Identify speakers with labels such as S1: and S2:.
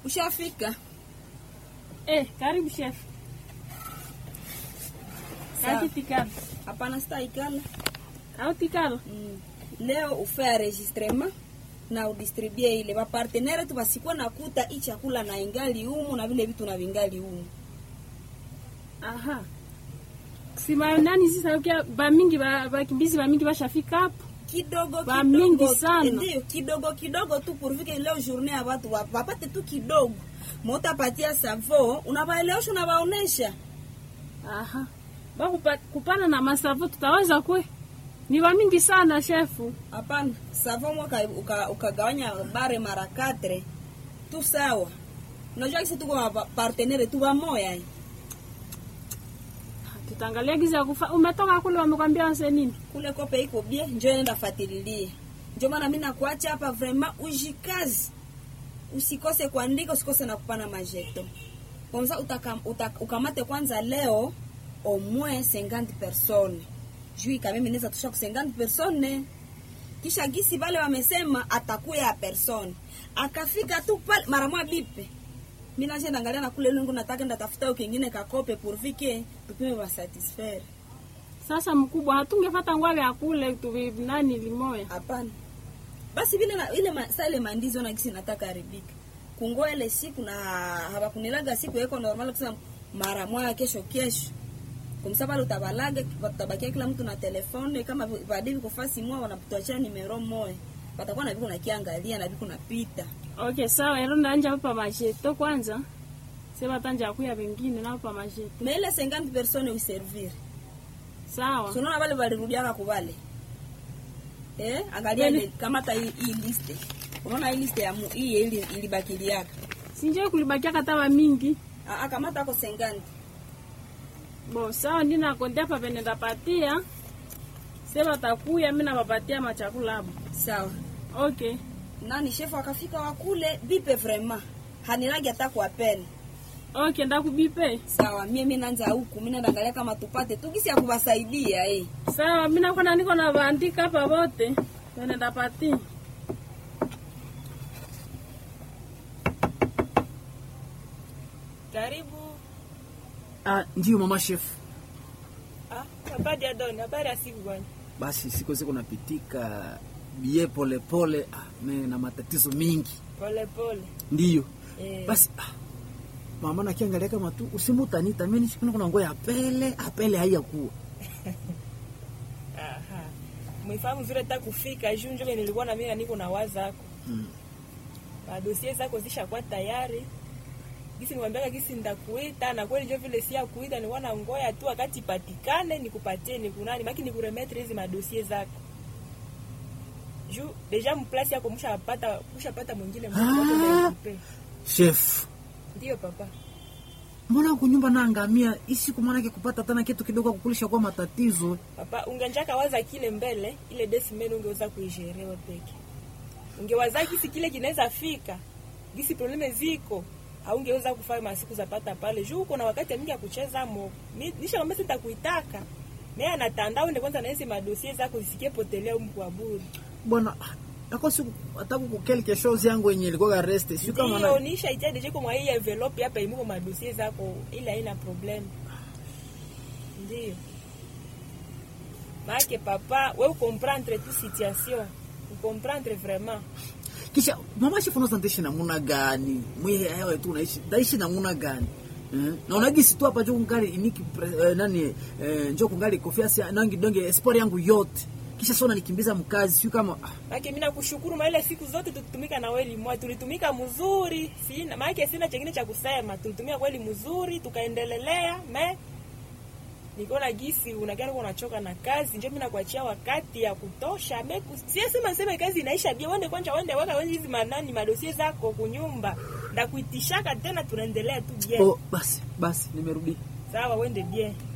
S1: Ushafika?
S2: Eh, karibu chef.
S1: Sawa.
S2: Kati tikalo.
S1: Hapana, sitaikala.
S2: Au tikalo?
S1: Mm. Leo ufe enregistrement na udistribue ile bapartenere tu basikuwa nakuta hii chakula na ingali humu na vile vitu na vingali humu.
S2: Aha. Sima nani sisa ukia ba mingi ba bakimbizi ba mingi bashafika hapo.
S1: kidogo
S2: Ba
S1: kidogo
S2: mingi sana.
S1: ndio kidogo kidogo tu purvike leo journée ya watu wa- wapate tu kidogo motapatia savo unawaelewesha unawaonesha
S2: Aha. Ba kupa, kupana na masavo tutaweza kwe? Ni ba mingi sana shefu.
S1: hapana savo mwaka uka- ukagawanya bare mara katre tu sawa unajua kisi tuko ma- partenere tu wamoya eh.
S2: Tutaangalia giza ya kufa. Umetoka kule wamekwambia wase nini?
S1: kule kope iko bie njo nenda fatililie njo maana mi nakuacha hapa vraiment ujikazi usikose kuandika usikose na kupana majeto kwanza utaka, utaka, ukamate kwanza leo au moins 50 personnes juu kameme neza tosha ku 50 personnes kisha gisi vale wamesema atakuya ya persone akafika tu pale mara moja bipe mi nashe angalia na kule lungu nataka ndatafuta kingine kakope pourvike tupime basatisfaire
S2: Sasa mkubwa hatungefata ngwale ya kule tu nani limoya.
S1: hapana basi vile na, ile ma, sa ile mandizi ona gisi nataka haribika kungoa ile siku na hawakunilaga siku yeko normal kusema mara moja kesho kesho kumsa pale utabalaga utabakia kila mtu na telefone kama vadivi kufasi mwa wanatuachia nimero moja watakuwa na viku nakiangalia na viku napita
S2: Okay, sawa. Ero ndanja hapa majeto kwanza. Sema tanja kuya wengine na hapa majeto.
S1: na ile 50 personnes uservir
S2: Sawa.
S1: so unaona wale walirudiaka kubale eh angalia
S2: Kweli.
S1: ile kamata hii, hii liste unaona hii liste ya mu, hii ili ilibakiliaka
S2: Sinje kulibakia katawa mingi.
S1: Ah, ah, kamata ako 50
S2: Bo, sawa ndina kondia pa penenda patia. Sema takuya mimi nawapatia machakula hapo.
S1: sawa
S2: Okay.
S1: nani shefu akafika wakule bipe vraiment hanilagi hata kwa peni
S2: Okay, ndakubipe.
S1: sawa mie mi nanza huku mi naangalia kama tupate tu gisi ya kuwasaidia eh.
S2: Sawa, mimi nakuwa niko na bandika hapa wote. Penenda patia.
S3: Karibu.
S4: Ah, ndio mama chef.
S3: Ah, habari ya Don, habari ya siku bwana.
S4: Basi siku ziko napitika bie pole pole, ah, me na matatizo mingi
S3: Pole pole.
S4: ndiyo.
S3: Eh,
S4: Basi ah, mama nakiangalia kama tu usimutanita mimi nishikuna kuna ngoya apele apele haiyakuwa
S3: aha. Mwifahamu vile ta kufika juu njo nilikuwa na mimi na niko na waza yako.
S4: Mm.
S3: Na dosie zako zishakuwa tayari. Gisi niwaambiaka gisi ndakuita na kweli njo vile si kuita ni wana ngoya tu wakati patikane nikupatie nikunani maki nikuremetre hizi madosie zako. Juu deja mplasi yako mshapata mshapata mwingine mmoja
S4: Ah.
S3: wako ndio nikupe.
S4: chef.
S3: Ndio papa.
S4: Mbona kunyumba naangamia isiku manake kupata tena kitu kidogo kukulisha kwa matatizo.
S3: Papa, ungenjaka waza kile mbele, ile desimeni ungeweza kuijerewa peke. Ungewaza kisi kile kinaweza fika, gisi probleme ziko, haungeweza kufanya masiku za pata pale. Juu uko na wakati mingi ya kucheza mo. Mi- Nisha kwambia sitakuitaka. Naye anatanda uende kwanza na hizi madosie zako zisikie potelea humu kwa bure.
S4: Bwana ah, ako siku ataku kukelke shows yangu yenye ilikuwa rest. Sio kama
S3: Ndio
S4: na
S3: nisha itia deje kwa hii envelope hapa imuko madosie zako ila haina problem. Ndio. Maake papa, we ukomprendre tu situation. Ukomprendre vraiment.
S4: kisha mama chef unaweza ndaishi namuna gani? Mwe hewa tu unaishi ndaishi namuna gani? Eh? Na unagisi tu hapa juu kungali iniki pre- eh, nani eh, njoo kungali kofiasi nangi donge sport yangu yote. Kisha sona nikimbiza mkazi sio kama ah,
S3: Maake mimi nakushukuru maana ile siku zote tulitumika na wewe mwa tulitumika mzuri. Sina maana sina chengine cha kusema. Tulitumia kweli mzuri tukaendelelea me Nikaona gisi unagari unachoka na kazi, ndio mimi nakuachia wakati ya kutosha. Me siyasema sema kazi inaisha bia, wende kwanza, wende weka wenzi hizi manani madosie zako kunyumba, ndakuitishaka tena, tunaendelea tu bien.
S4: oh, basi basi nimerudi.
S3: Sawa, wende bien.